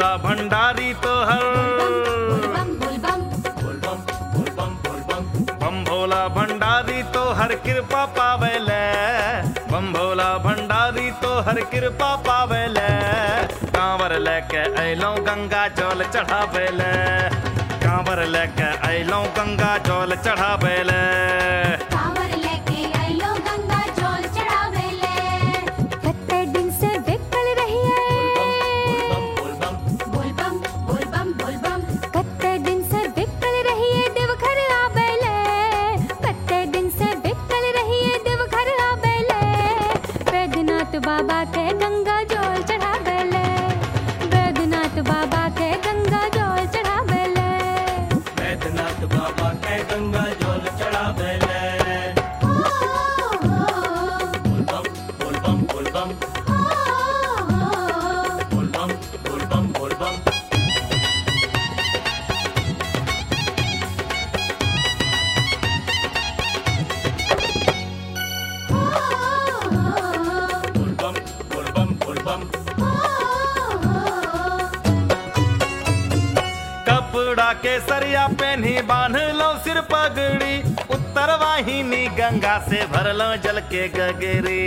भोला भंडारी तो हर बम बोल बम बम भोला भंडारी तो हर कृपा पावेले बम भोला भंडारी तो हर कृपा पावेले कांवर लेके अइलों गंगा जल चढ़ावेले कांवर लेके अइलों गंगा जल चढ़ावेले कांवर लेके आइलो गंगा जल चढ़ावेले कत्ते दिन से बेकल रहिए बोल बम बोल बम बोल बम कत्ते दिन से बेकल रहिए देवघर आवेले कत्ते दिन से बेकल रहिए देवघर आवेले बैद्यनाथ बाबा के गंगा जल चढ़ावेले बैद्यनाथ बाबा के गंगा जल चढ़ावेले बैद्यनाथ बाबा के गंगा जल चढ़ावेले बोल बम बोल बम बोल बम बोल बम बोल बम बोल बम बोल बम बोल बम बोल बम कपड़ा के सरिया पहनी बांध लो सिर पगड़ी उत्तर वाहिनी गंगा से भर लो जल के गगरी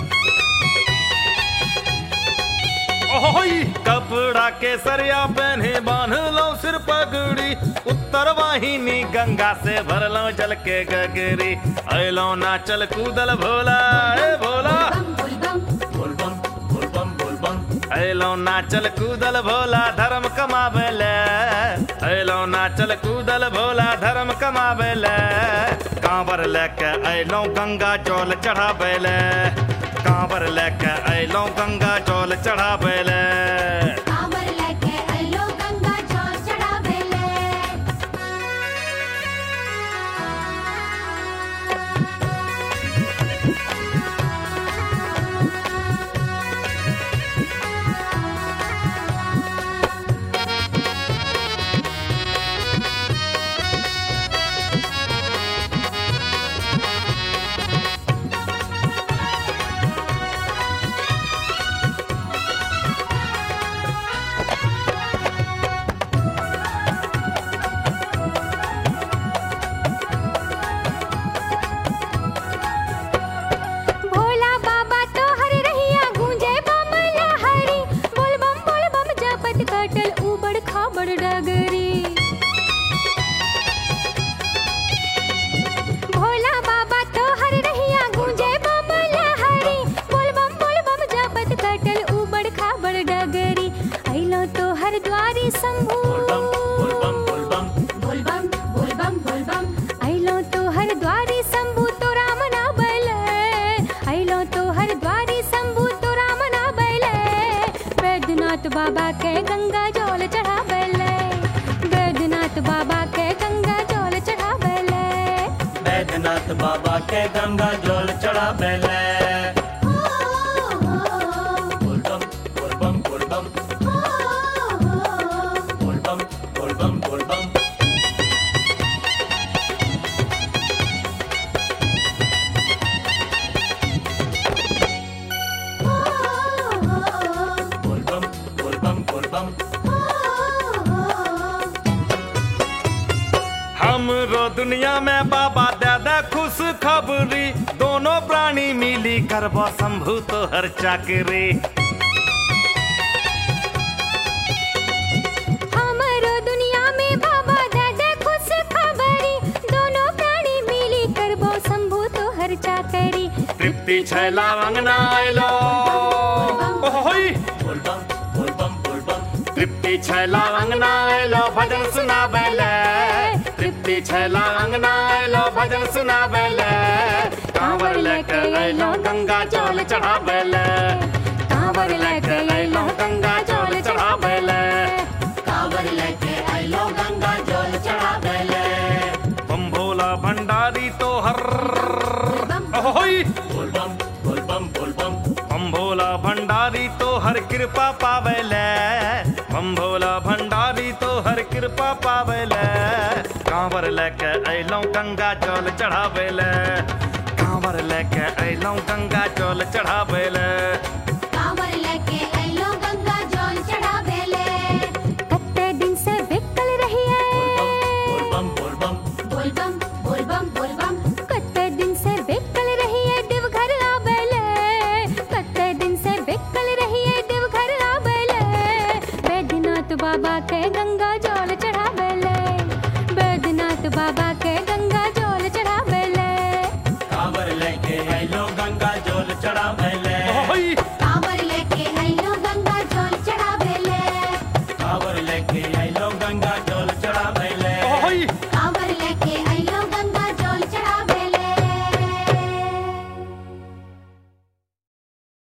ओहोई कपड़ा के सरिया पहने बांध लो सिर पगड़ी उत्तर वाहिनी गंगा से भर लो जल के गगरी अलो नाचल कूदल भोला ए भोला बोल बम बोल बम बोल बम बोल बम अलो नाचल कूदल भोला धर्म कमावेले अलो नाचल कूदल भोला धर्म कमावेले कांवर लेके अलो गंगा जल चढ़ावेले कांवर लेके अलो गंगा जल चढ़ावेले कांवर लेके आइलो गंगा जल चढ़ावेले भोला बाबा तो हर रहिया गूंजे बम लहरी बोल बम बोल बम जपत कटल उबड़ खाबड़ डगरी भोला बाबा तो हर रहिया गूंजे बम लहरी बोल बम बोल बम जपत कटल उबड़ खाबड़ डगरी अइलो तो हर द्वारी शंभू बोल बम बोल बम बोल बम बोल बम बोल बम बोल बम अइलो तो हर द्वारी शंभू तो राम ना बैले अइलो तो हर द्वारी शंभू तो राम ना बैले बैद्यनाथ बाबा के गंगा जल चढ़ावेले बैद्यनाथ बाबा के गंगा जल चढ़ावेले बैद्यनाथ बाबा के गंगा जल चढ़ावेले बोल बम बोल बम बोल बम बोल बम बोल बम बोल बम बोल बम बोल बम बोल बम हमरो दुनिया में बाबा दादा खुश खबरी दोनों प्राणी मिली करबो शंभु तो हर चाकरी हमरो दुनिया में बाबा दादा खुश खबरी दोनों प्राणी मिली करबो शंभू तो हर चाकरी तृप्ति छैला अंगना आइलो ओहोई बोल बम बोल बम बोल बम तृप्ति छैला अंगना आइलो भजन सुनावेले तृप्ति छैला अंगना आइलो भजन सुनावेले कांवर लेके आइलो गंगा जल चढ़ावेले कांवर लेके आइलो गंगा जल चढ़ावेले कांवर लेके आइलो गंगा जल चढ़ावेले बम भोला भंडारी तो हर ओहोई बोल बम बोल बम बोल बम बम भोला भंडारी तो हर कृपा पावेले बम भोला भंडारी तो हर कृपा पावेले कांवर लेके अइलौं गंगा जल चढ़ावेले कांवर लेके अइलौं गंगा जल चढ़ावेले